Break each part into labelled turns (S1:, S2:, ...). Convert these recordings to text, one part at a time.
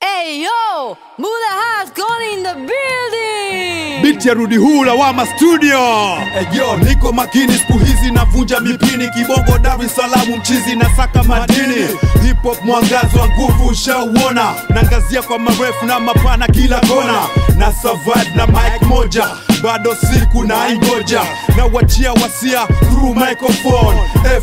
S1: Hey yo, Muda has gone in the building.
S2: Biti ya rudi huu lawama studio Eyo, niko makini siku hizi navunja mipini Kibongo Dar es Salaam mchizi na saka madini Hip hop mwangazo wa nguvu ushauona Nangazia kwa marefu na mapana kila kona Na survive na mic moja bado siku na ingoja na wachia wasia through microphone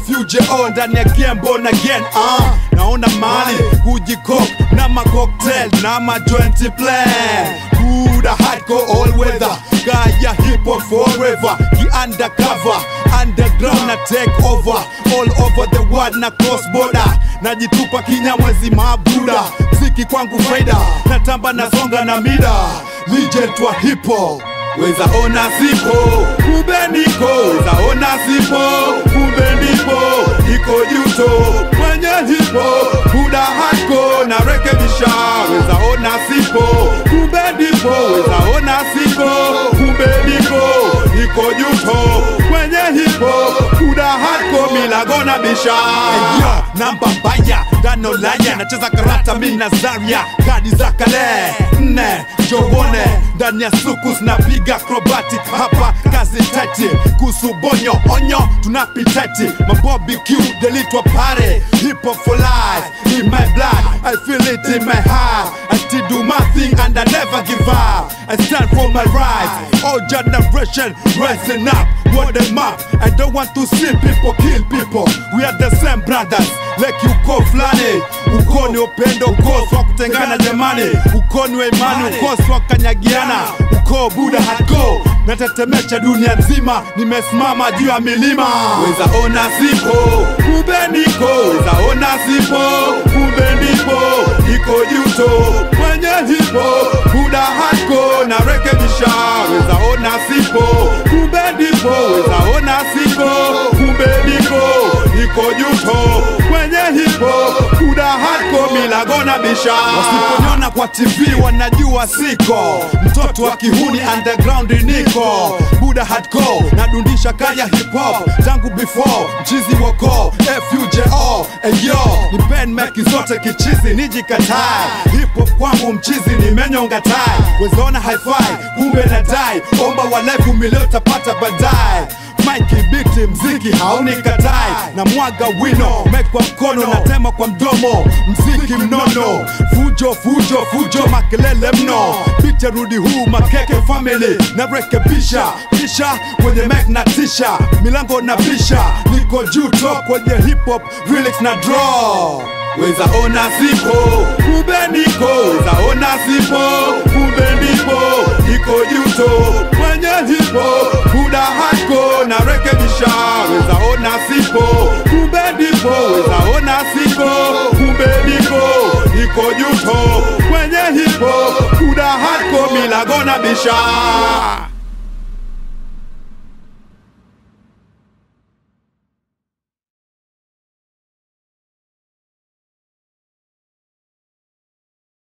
S2: FUJO ndani ya game born again uh. naona mali kujikok na macocktail na ma 20 plan Buda hardcore all weather Gaya hip hop forever Ki undercover Underground na take over All over the world na cross border Najitupa kinyamwezi mabuda Mziki kwangu faida Natamba nasonga na mida Legend wa hip hop Weza ona sipo kumbe niko Weza ona sipo kumbe ndipo Niko juto mwenye hipo Buda hako na rekebisha Weza ona sipo kumbe ndipo Weza ona sipo kumbe niko Niko juto mwenye hipo Buda hako milago na bisha Eyo, namba mbaya dano laya Nacheza karata mi Nazaria Kadi za kale nne jowone ndani ya sukus napiga acrobatic hapa kazi tati kuhusu bonyo onyo tunapitati mabobi q delitwa pare hip hop for life in my blood i feel it in my heart i still do my thing and i never give up i stand for my rights all generation rising up what them up i don't want to see people kill people we are the same brothers like uko fulani ukoni upendo ukosi wa kutengana jamani ukoni wa imani ukosi wa kanyagiana uko buda hako natetemesha dunia nzima nimesimama juu ya milima weza ona sipo kumbe niko weza ona sipo kumbe ndipo iko juto mwenye hipo buda hako na rekebisha weza ona sipo kumbe ndipo weza ona sipo kumbe niko iko juto mwenye hipo buda hako milago na bisha wasiponiona kwa tv wanajua siko mtoto wa kihuni underground niko buda hardcore nadundisha kaya hip hop tangu before mchizi woko fujo eyo ni pen meki zote kichizi nijikatae hip hop kwangu mchizi nimenyonga tai wezaona hi-fi kumbe na dai omba walevu milio tapata baadaye Mike biti mziki hauni katai na mwaga wino mekwa mkono na tema kwa mdomo mziki mnono fujo fujo fujo makelele mno biti rudi huu makeke family na rekebisha kisha kwenye mek na tisha milango na bisha niko juu to kwenye hip hop lyrics na draw weza ona sipo kumbe niko weza ona sipo kumbe ndipo niko juto mwenye hipo buda hako na rekebisha weza ona sipo kumbe ndipo weza ona sipo kumbe niko niko juto mwenye hipo buda hako milago na bisha